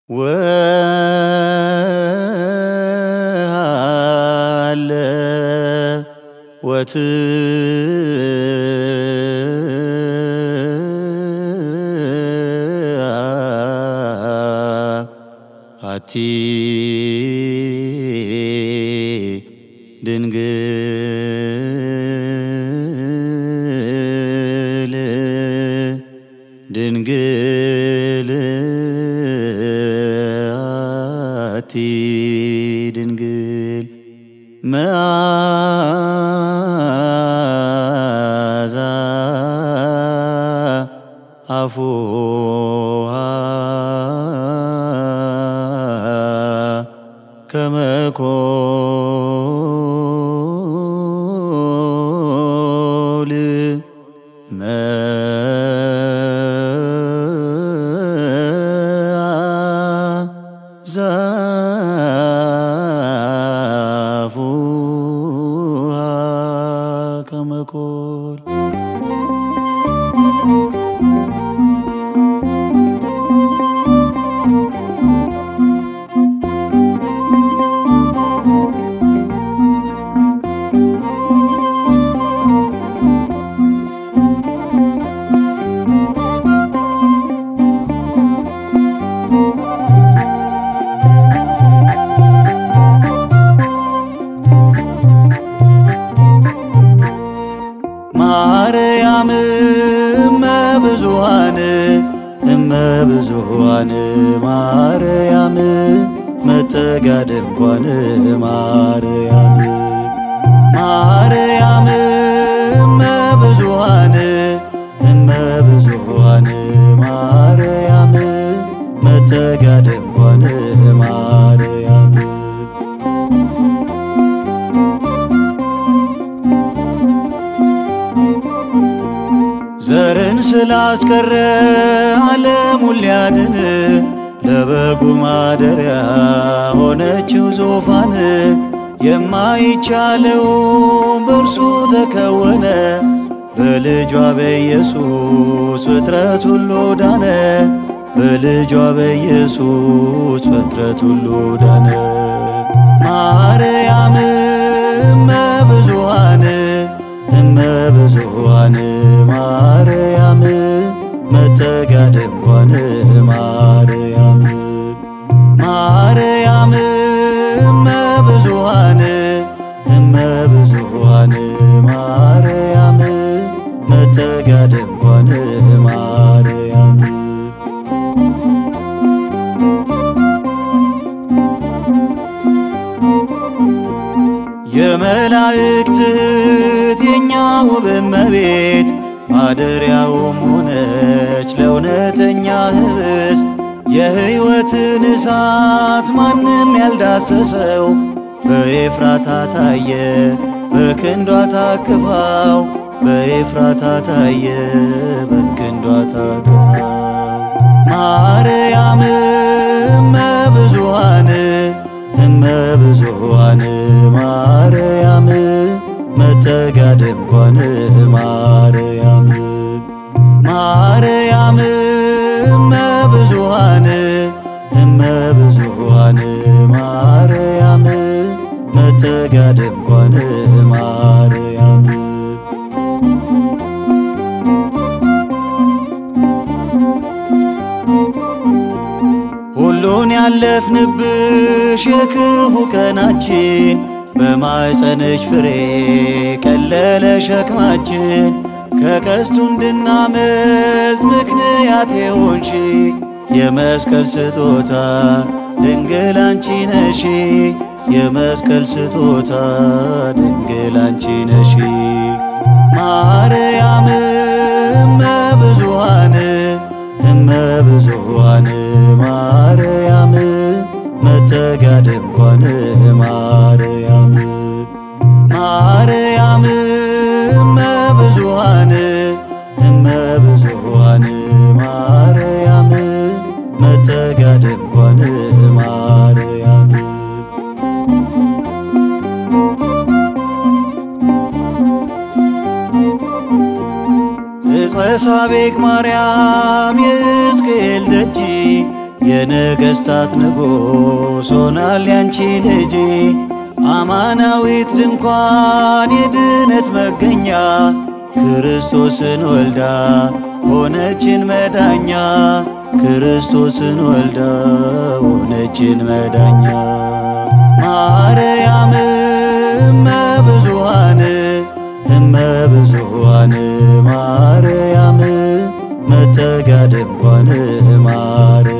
ወሃለ ወትአቲ ድንግል ድንግል አቲ ድንግል መዓዛ አፉሃ ከመኮል መዓዛ አፉሃ ከመኮል ማርያም እመ ብዙኃን እመ ብዙኃን ማርያም መጠጊያ ድንኳን ማርያም ማርያም እመ ብዙኃን እመ ብዙኃን ማርያም መጠጊያ ድንኳን ማርያም ዘርን ስላስቀረ ዓለሙን ሊያድን ለበጉ ማደሪያ ሆነችው ዙፋን የማይቻለው በእርሱ ተከወነ በልጇ በኢየሱስ ፍጥረት ሁሉ ዳነ በልጇ በኢየሱስ ፍጥረት ሁሉ ዳነ ማርያም እመ ብዙኃን እመ ብዙኃን ማርያም መጠጊያ ድንኳን ማርያም ማርያም እመ ብዙኃን እመ ብዙኃን ማርያም መጠጊያ ድንኳን ማርያም የመላእክት እህት የኛ ውብ እመቤት ማደሪያውም ሆነች ለእውነተኛ ህብስት የሕይወትን እሳት ማንም ያልዳሰሰው በኤፍራታ ታየ በክንዷ ታቅፋው በኤፍራታ ታየ በክንዷ ታቅፋው ማርያም እመ ብዙኃን እመ ብዙኃን ማርያም መጠጊያ ድንኳን ማርያም ማርያም እመ ብዙኃን እመ ብዙኃን ማርያም መጠጊያ ድንኳን ማርያም ሁሉን ያለፍንብሽ የክፉ ቀናችን በማኅፀንሽ ፍሬ ቀለለ ሸክማችን ከቀስቱ እንድናመልጥ ምክንያት የሆንሺ የመስቀል ስጦታ ድንግል አንቺ ነሺ የመስቀል ስጦታ ድንግል አንቺ ነሺ ማርያም እመ ብዙኃን እመ ብዙኃን ማርያም መጠጊያ ድንኳን ማርያም ማርያም እመ ብዙኃን እመ ብዙኃን ማርያም መጠጊያ ድንኳን ማርያም ዕፀ ሳቤቅ ማርያም የሕዝቅኤል ደጅ የነገሥታት ንጉሥ ሆናል ያንቺ ልጅ አማናዊት ድንኳን የድነት መገኛ ክርስቶስን ወልዳ ሆነችን መዳኛ ክርስቶስን ወልዳ ሆነችን መዳኛ ማርያም እመ ብዙኃን እመ ብዙኃን ማርያም መጠጊያ ድንኳን ማርያም